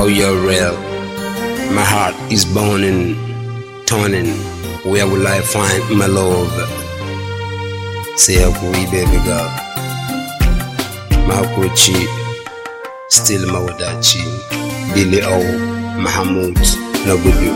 Oh, you're real. My heart is burning, turning. Where will I find my love? Say hakuri, baby girl. Mahakurci, still mawadaci. Billy O. Mahmud na gudu.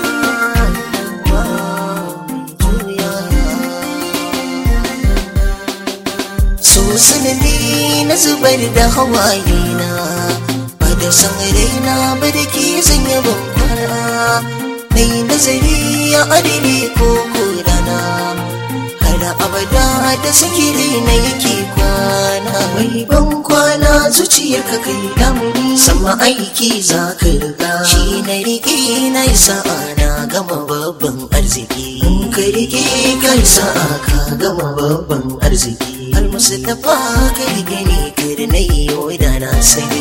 so sanadi na zubar da hawaye na ba da san raina ba da ke zanya bankwana na yi nazari a adini ko korana har abada da sikiri na yake kwana mai ban kwana zuciyar ka kai damuni sama aiki za ka riga shi na rike na yi sa'a na gama babban arziki ka rike ka yi sa'a ka gama babban arziki almustafa ka rike ne kar na yi da na sani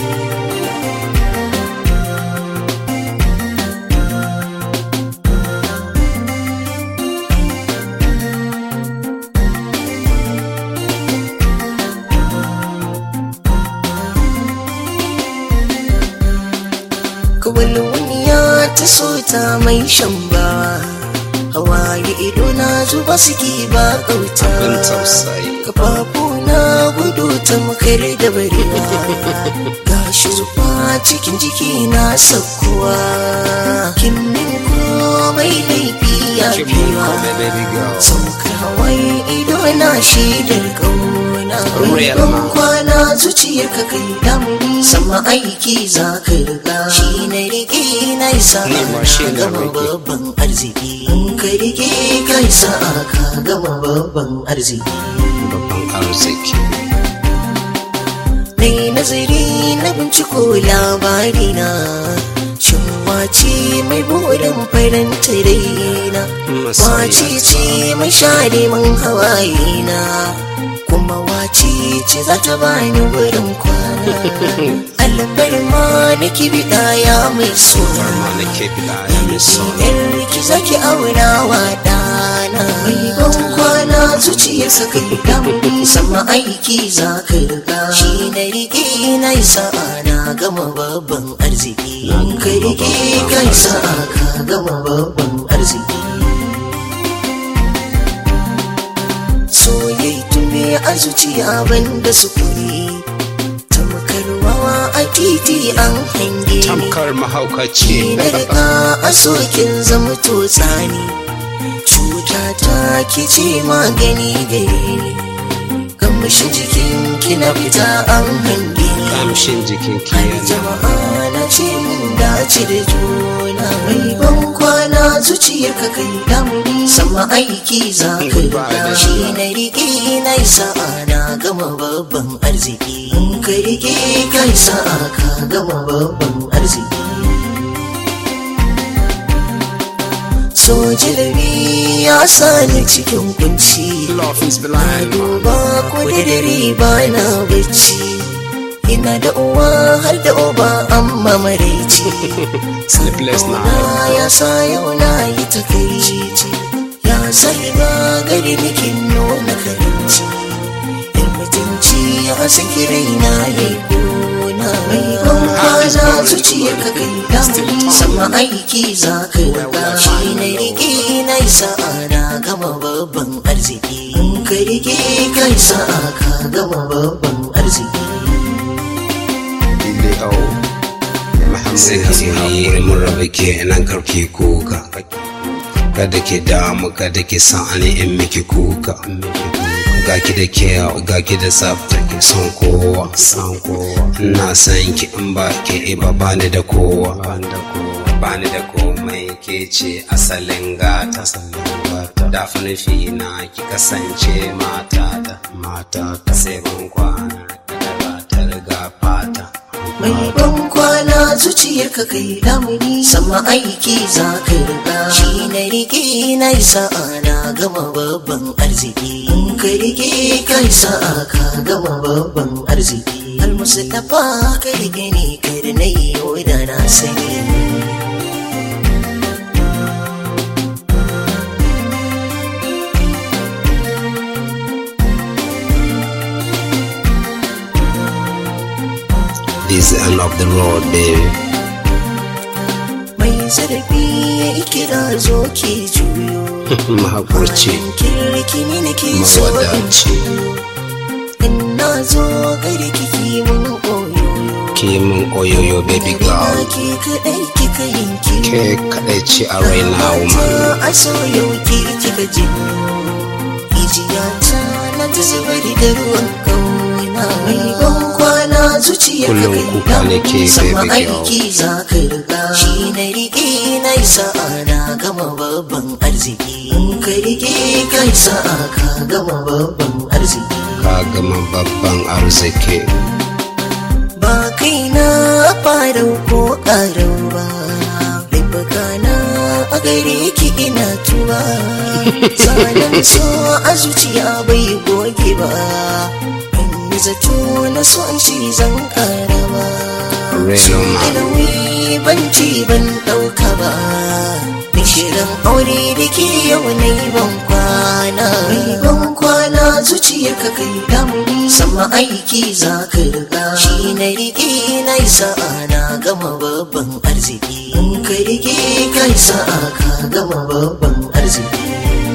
kawai wani ya ta so ta mai shan ba hawaye ido na zuba suke ba kauta Abin tausayi. kafafu na gudu ta makar da barewa gashi zufa cikin jiki na sakkuwa kin min komai laifi ya Kin mun fiwa komai, baby girl. saukar hawaye ido na shaidar kauna Real ban man. kwana zuciyar ka kai damuni sama aiki za ka riga shi na rike na isa Ni ma shi na gama rike. babban arziki in ka rike ka isa ka gama babban arziki Babban arziki. na yi nazari na binciko labari na shin wace mai burin faranta raina Masoyiya wace ce mai share min hawaye na kuma wace ce za ta bani wurin kwana albar ma na kibida ya mai suna Farma na ke bila ya mai sauna. Idan ki zaki aura wa ɗana mai ban kwana zuciyarsa kai damuni sama aiki za ka riga shi na rike na yi sa'a na gama babban arziki ka rike ka yi sa'a ka gama babban arziki soyayya tume a zuciya banda sukuni tamkar wawa a titi an hange ni Tamkar mahaukaci. na riga a sokin zama to tsani cuta ta ki ce magani gare ni kamshin jikin ki na fita an hange ni Kamshin jikin har ki jama'a na ce mun dace da juna mai ban kwana zuciyar ka kai damuni sama aiki za ka riga shi na rike na yi sa'a na gama babban arziki in ka rike ka yi sa'a ka gama babban arziki so jalabi ya sani cikin kunci Love is na blind. duba ko da dare ba na bacci ina da uwa har da uba amma maraici Sleepless na night. ya sa yau na yi takaici ya sai ba gari nikin nuna karinci in mutunci ya san kirai na yi gona mai ban kwana zuciyar ka kai damuni sama aiki za ka riga shi na rike na yi sa'a na gama babban arziki in ka rike ka yi sa'a ka gama babban arziki Billy O. Sai ka haƙuri mun rabu ke nan karki kuka. Kada ki damu kada ki san ani in miki kuka. Ga ki da kyau ga ki da tsafta ki son kowa san kowa. Ina san ki in ba ki ba bani da kowa. Bani da komai ke ce asalin gata. Da nufi na ki kasance matata. Matata sai ban kwana da ba ta riga fata. mai ban kwana zuciyar ka kai damuni sama aiki za ka riga shi na rike na yi sa'a na gama babban arziki in ka rike ka yi sa'a ka gama babban arziki almustafa ka rike ne kar na yi da na sani This is the end of the road, baby. mai zarafi ya kira zo ke juyo mahaƙurci kirki ne nake so in mawadaci in na zo gari kiki mun oyoyo kimin oyoyo baby girl ke kaɗai kika yanki ke kaɗai ce a raina woman a so yau ki kika ji Ijiya ta na ta zubar da ruwan kauna Mai ban kwana zuciya ka Kullum kuka nake, Sama baby girl. aiki za ka riga Shi na riƙe na yi sa'a na gama babban arziki In ka riƙe ka yi sa'a ka gama babban arziki ka gama babban arziki ba kai na farau ko ƙarau ba laifuka na a gare ki ina tuba zanen so a zuciya bai goge ba in yi zato na so an ci zan ƙara ba Real so man. da nauyi ban ci ban ɗauka ba shirin aure da ke yau na yi ban kwana mai ban kwana zuciyar ka kai damuni sama aiki za ka riga shi na rike na yi sa'a na gama babban arziki in ka rike ka yi sa'a ka gama babban arziki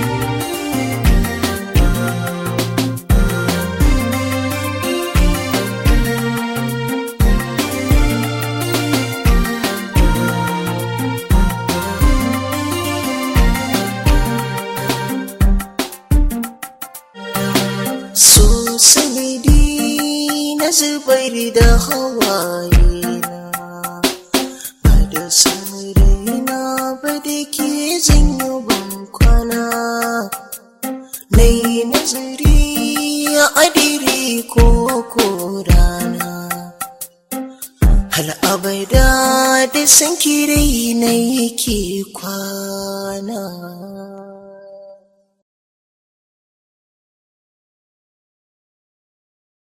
so sanadi na zubar da hawaye na ba da saurayina ba da ke zanyo ban kwana na yi nazari a adiri ko ko rana hal abada da san kirai na yake kwana